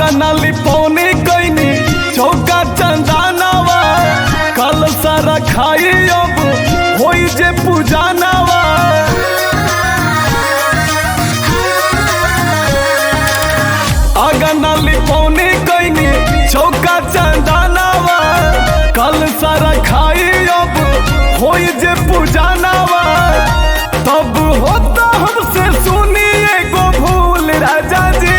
अगनाली पौने कैनी चौका चंदानावा कल सारा खाई अब होई जे पूजानावा अगनाली पौने कैनी चौका चंदानावा कल सारा खाई अब होई जे पूजानावा तब होता हमसे सुनी एगो भूल राजा जी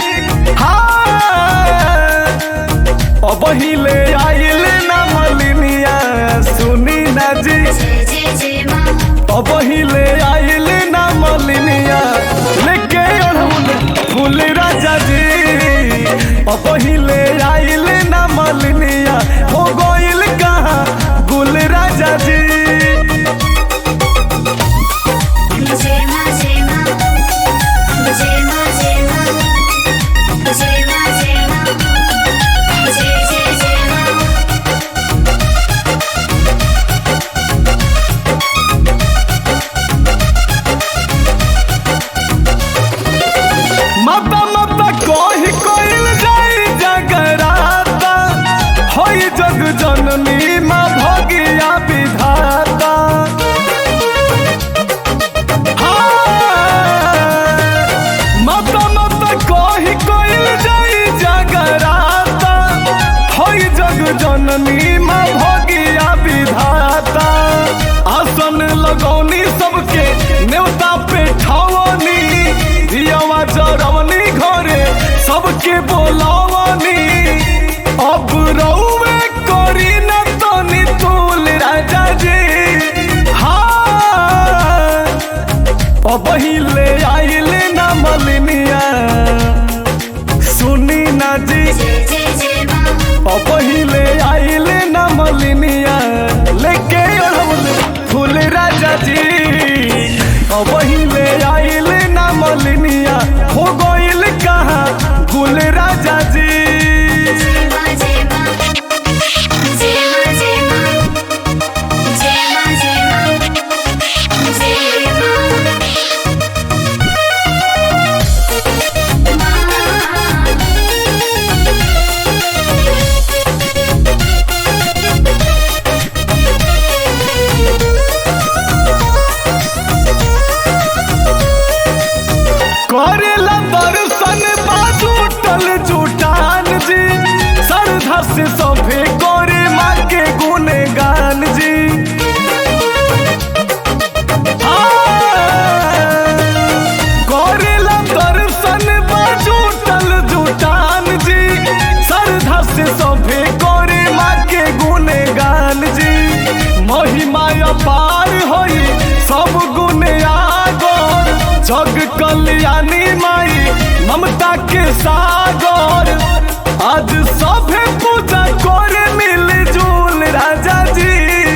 हाँ अब हिले आइल ना मलिनिया सुनी ना जी जय जय जय माँ अब हिले आइल ना मलिनिया लेके अड़हुल फूल राजा जी अब हिले आइल ना मलिनिया हो गइल कहाँ गुल राजा जी जय माँ जय माँ जय माँ जय माँ जय माँ जय माँ जय जय जय माँ माता माता कही कइल जाई जगराता होई जग जननी माँ भगिया विधाता हाँ, माता माता कही कइल जाई जगराता होई जग जननी माँ भगिया विधाता आसन लगौनी सबके न्योता पे ठावनी दियावा जरवनी घरे सबके बोलावनी अब रउवे करी न तनी तूल राजा जी हाँ अब हिले आइल ना मलिनिया सुनी ना जी जय जय जय माँ अब हिले आइल ना मलिनिया लेके अड़हुल फूल राजा जी अब हिले आइल ना मलिनिया हो गइल कहाँ गुल राजा जी जय माँ जय माँ जय माँ जय माँ जय माँ जय माँ जय करेला दर्शन बाजू टल जुटान जी श्रद्धा से सभे करे माँ के गुणगान जी करेला दर्शन बाजू टल जुटान जी श्रद्धा से सभे करे माँ के गुणगान जी महिमा अपार होई सब गुण आगोर जग कल्याणी माई ममता के सागर आज सभे पूजा करे मिल जुल राजा जी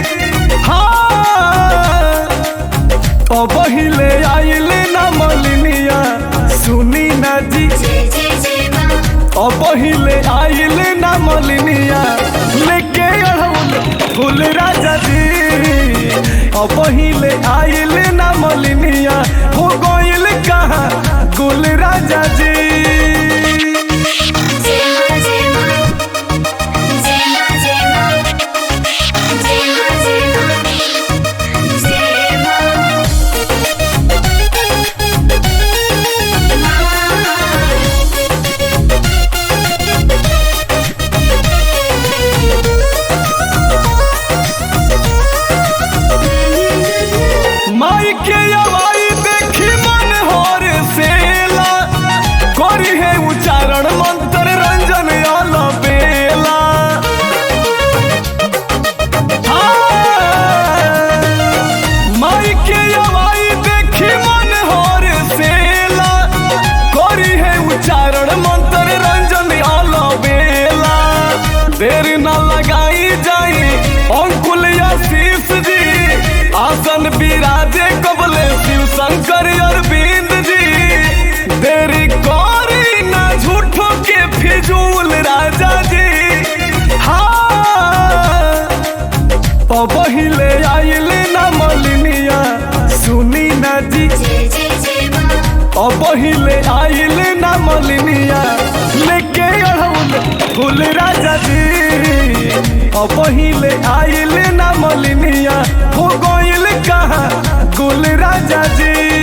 हाँ अब हिले आइल ना मलिनिया सुनी ना जी जय जय जय माँ अब हिले आइल ना मलिनिया लेके अड़हुल फूल राजा जी अब हिले आइल ना मलिनिया हो गइल कहाँ गुल राजा जी जय माँ जय माँ जय माँ जय माँ जय माँ जय माँ जय माँ माई के अवाई देखी मन होर सेला करी है उच्चारण मंत्र रंजन आल बेला हाँ, माई के अवाई देखी मन होर सेला करी है उच्चारण मंत्र रंजन आल बेला देर न लगाई जाई अंकुल आशीष जी आसन विराजे कबले शिव शंकर अरविंद जी देरी करी ना झूठो के फिजूल राजा जी हाँ अब हिले आइल ना मलिनिया सुनी ना जी जय जय जय माँ अब हिले आइल ना मलिनिया लेके अड़हुल फूल राजा जी अब पहिले आइल ना मलिनिया हो गइल कहाँ गुल राजा जी